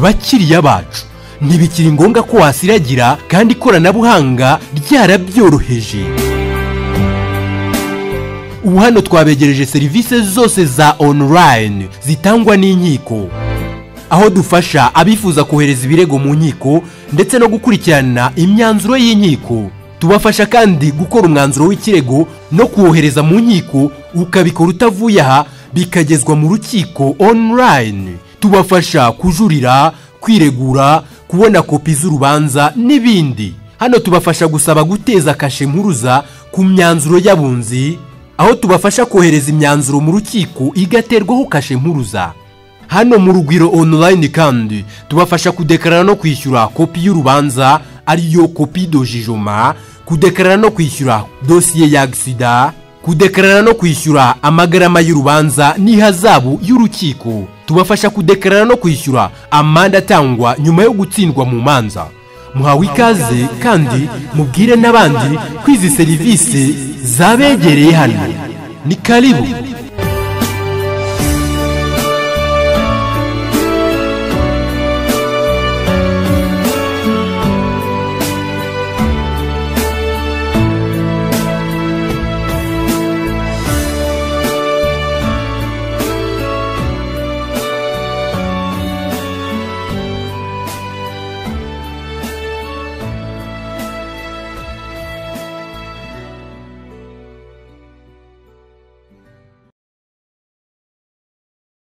bakiriya bacu ntibikiri ngombwa ko wasiragira kandi ikoranabuhanga ryarabyoroheje ubu hano twabegereje serivisi zose za onorayini zitangwa n'inkiko aho dufasha abifuza kohereza ibirego mu nkiko ndetse no gukurikirana imyanzuro y'inkiko tubafasha kandi gukora umwanzuro w'ikirego no kuwohereza mu nkiko ukabikora utavuye aha bikagezwa mu rukiko onorayini tubafasha kujurira kwiregura kubona kopi z'urubanza n'ibindi hano tubafasha gusaba guteza kashe mpuruza ku myanzuro y'abunzi aho tubafasha kohereza imyanzuro mu rukiko igaterwaho kashe mpuruza hano mu rugwiro onorayini kandi tubafasha kudekarara no kwishyura kopi y'urubanza ariyo kopi dojijoma kudekarara no kwishyura dosiye ya agisida kudekarara no kwishyura amagarama y'urubanza n'ihazabu y'urukiko tubafasha kudekarara no kwishyura amande atangwa nyuma yo gutsindwa mu manza muhawe ikaze kandi mubwire n'abandi ko izi serivisi zabegereye hano ni karibu